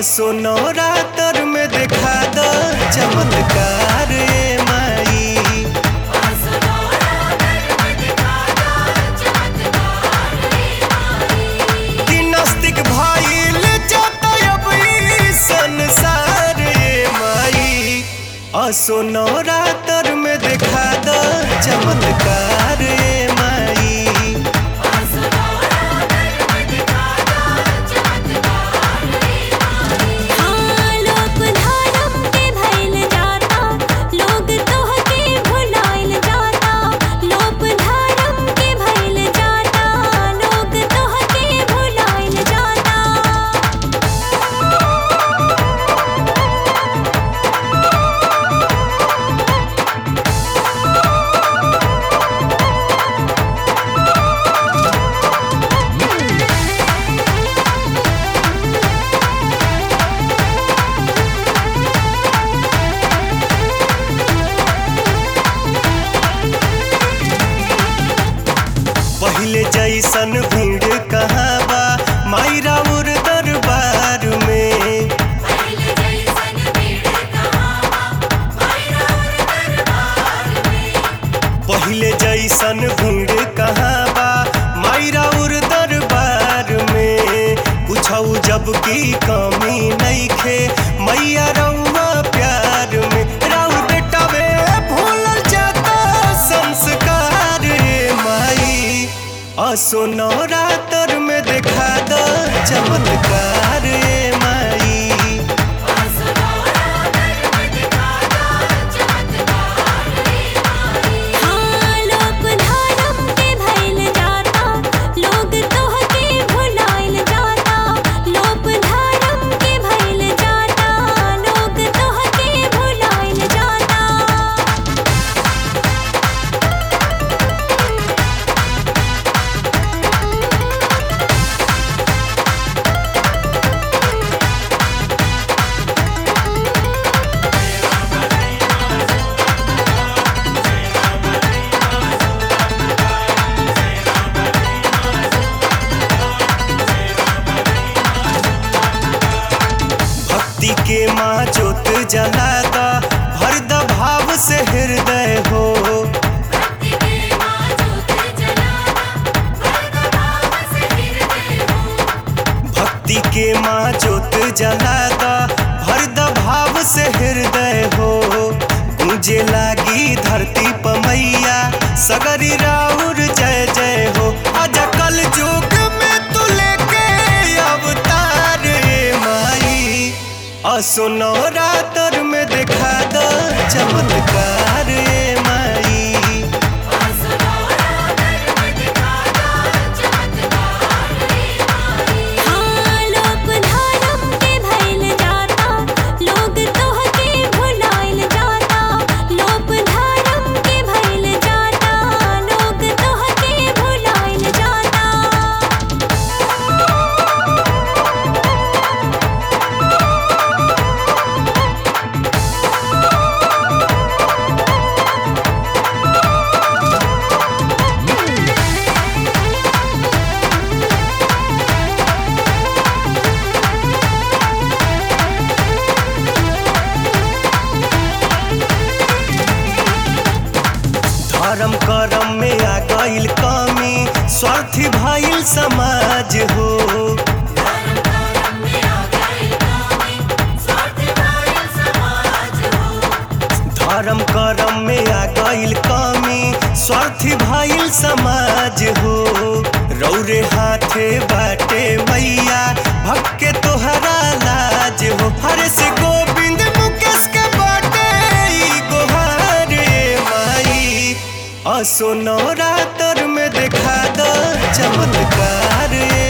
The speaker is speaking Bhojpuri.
असो नवरात्र में देखा द चमत्कार ए माई कि नास्तिक भइल जाता अब ई संसार ए माई असो नवरात्र में देखा द चमत्कार ए माई हाँ लोक धर्म के भइल जाता लोग तोहके भुलाइल जाता लोक धर्म के भइल जाता लोग तोहके भुलाइल जाता पहिले जैसन भीड़ कहाँ बा माई राउर दरबार में पहिले जैसन भीड़ कहाँ बा माई राउर दरबार में पूछऊ जब की कमी नइखे मैया रउआ प्यार में राउर बेटावे भूलल जाता संस्कार रे माई असो नवरात्र में देखा द चमत्कार रे माई हाँ लोक धर्म के भइल जाता लोग तोहके भुलाइल जाता लोक धर्म के भइल जाता लोग तोहके भुलाइल जाता भक्ति के माँ जोत जलाता भर द भाव से हृदय हो भक्ति के माँ जोत जलाता भर द भाव से हृदय हो गूंजे लागी धरती पमैया सगरी राउर जय जय हो अज कल युग में तू लेके अवतार ए माई असो नवरात्र में देखा द चमत्कार ए माई हाँ लोक धर्म के भइल जाता लोग तोहके भुलाइल जाता लोक धर्म के भइल जाता लोग तोहके भुलाइल जाता धर्म करम में आ गईल कमी स्वार्थी भइल समाज हो धर्म करम में आ गईल कमी स्वार्थी भइल समाज हो रौरे हाथे बाटे मैया भक्के तोहरा लाज हो हरे से गोविंद मुकेश के बाटे ई गोहार ए माई असो नवरात्र में देखा द चमत्कार ए